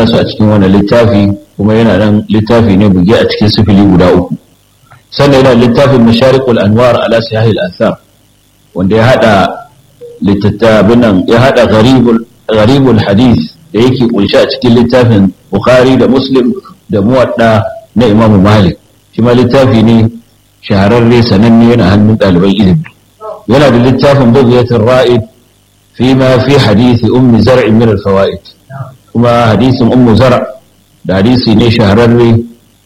sa su a cikin wannan littafi kuma yana nan littafi ne buge a cikin sifili guda uku sannan yana littafin masharikul anwar ala sahih al-athar wanda ya hada littattafin nan ya hada gharibul gharibul hadith da yake kunshi a cikin littafin bukhari da muslim da muwadda na imam malik shi ma littafi ne shahararre sananne yana hannun ɗaliban ilimi yana da littafin bugiyatul ra'id fi ma fi hadisi ummi zar'i min al-fawaid kuma hadisin ummu zar' da hadisi ne shahararre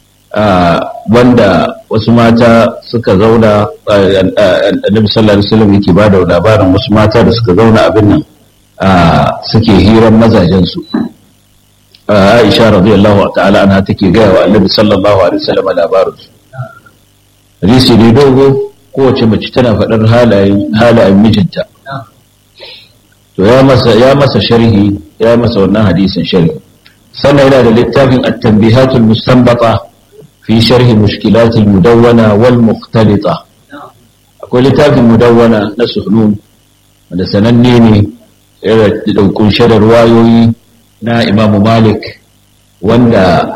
wanda wasu mata suka zauna annabi sallallahu alaihi wasallam yake bada labarin wasu mata da suka zauna abin nan suke hiran mazajen su Aisha radiyallahu ta'ala anha take gaya wa annabi sallallahu alaihi wasallam labarin su hadisi ne dogo kowace mace tana faɗar halayen halayen mijinta to ya masa ya masa sharhi ya masa wannan hadisin sharhi sannan yana da littafin at-tanbihatul mustanbata fi sharhi mushkilatil mudawwana wal mukhtalita akwai littafin mudawwana na suhnun wanda sananne ne yana da kunshe da ruwayoyi na Imam Malik wanda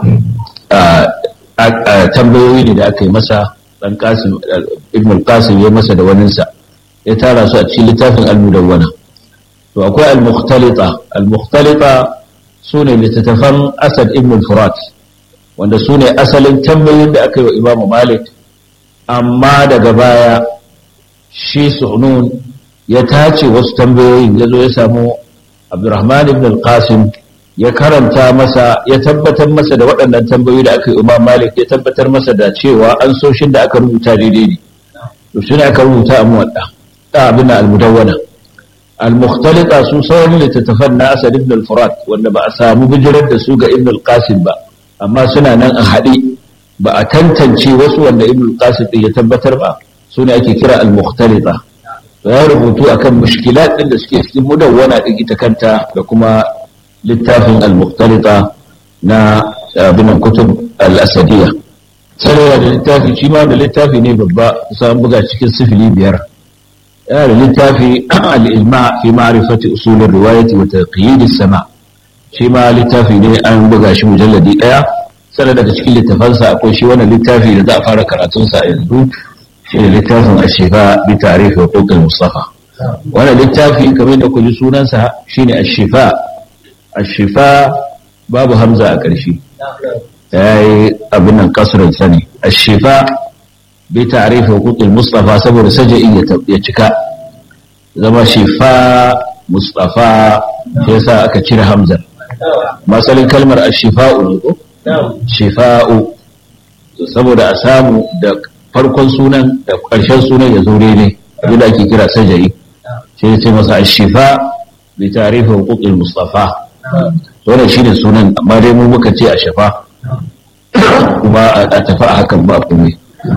tambayoyi ne da aka yi masa dan Qasim Ibn al-Qasim ya masa da waninsa ya tara su a cikin littafin al-mudawwana to akwai al-mukhtalita al-mukhtalita sune littattafan Asad ibn al-Furat wanda sune asalin tambayoyin da aka yi wa Imam Malik amma daga baya shi Suhnun ya tace wasu tambayoyin ya zo ya samu Abdurrahman ibn al-Qasim ya karanta masa ya tabbatar masa da waɗannan tambayoyi da aka yi Imam Malik ya tabbatar masa da cewa an soshin da aka rubuta daidai ne to shi ne aka rubuta a muwadda da abin al-mudawwana al-mukhtalita su sauran littattafan na Asad ibn al-Furat wanda ba a samu bijirar da su ga Ibn al-Qasim ba amma suna nan a haɗe ba a tantance wasu wanda Ibn al-Qasim din ya tabbatar ba su ne ake kira al-mukhtalita ya rubutu akan mushkilat din da suke cikin mudawwana din ita kanta da kuma littafin al-mukhtalita na abin kutub al-asadiyya sai da littafi shi ma da littafi ne babba kusa buga cikin sifili biyar yana da littafi al'ilma fi ma'arifati usulun riwayati wa taqyid sama shi ma littafi ne an buga shi mujalladi daya sannan daga cikin littafansa akwai shi wannan littafi da za a fara karatun sa yanzu shi ne littafin ashifa bi tarihi wa kokal mustafa wannan littafi kamar da kuji sunansa shine ashifa ashifa babu hamza a ƙarshe yayi abin nan kasrin sani ashifa bi ta'rif huquqil mustafa saboda sajai ya cika zama shifa mustafa sai yasa aka cire hamzar masalin kalmar ashifa'u ne ko shifa'u saboda a samu da farkon sunan da ƙarshen sunan ya zo daidai abin da ake kira sajai sai ya ce masa ashifa bi ta'rif huquqil mustafa wannan shine sunan amma dai mu muka ce a shafa kuma a tafi a hakan ba komai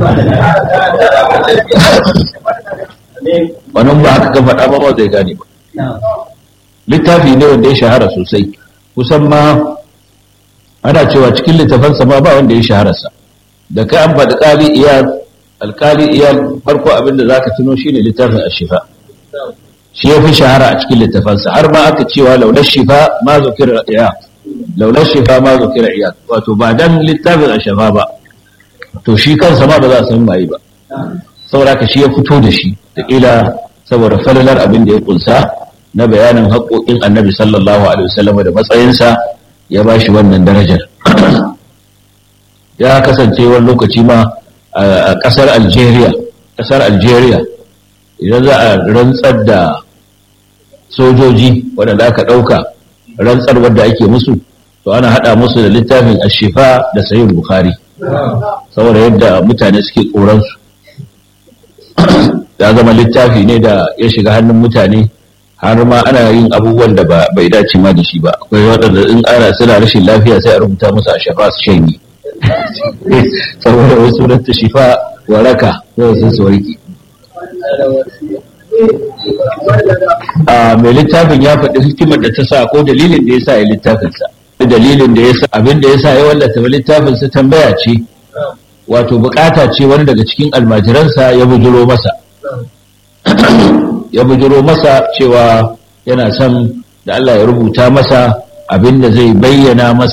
wannan ba haka ka faɗa ba ba zai gane ba littafi ne wanda ya shahara sosai kusan ma ana cewa cikin littafansa ma ba wanda ya shahararsa da kai an faɗi ƙali iyal alƙali iyal farko abinda za ka tuno shi ne littafin ashifa shi ya fi shahara a cikin littafansa har ma aka cewa launar shifa ma zukira iyal launar shifa ma zukira iyal wato ba dan littafin ashifa ba to shi kansa ma ba za a san waye ba saboda ka shi ya fito da shi da ila saboda falalar abin da ya kunsa na bayanin haƙoƙin annabi sallallahu alaihi wasallam da matsayinsa ya ba shi wannan darajar ya kasance wani lokaci ma a ƙasar algeria ƙasar algeria idan za a rantsar da sojoji waɗanda aka ɗauka rantsar wadda ake musu to ana haɗa musu da littafin ashifa da sayin bukhari saboda yadda mutane suke tsoronsu ya zama littafi ne da ya shiga hannun mutane har ma ana yin abubuwan da bai dace ma da shi ba akwai waɗanda in ana suna rashin lafiya sai a rubuta musu a shafa su shanye saboda wasu ta shifa waraka yau sun su warki a mai littafin ya faɗi hikimar da ta sa ko dalilin da ya sa ya littafinsa dalilin da ya sa abin da ya sa ya wallata littafinsa tambaya ce wato bukata ce wani daga cikin almajiransa ya bujiro masa ya bujiro masa cewa yana son da Allah ya rubuta masa abin da zai bayyana masa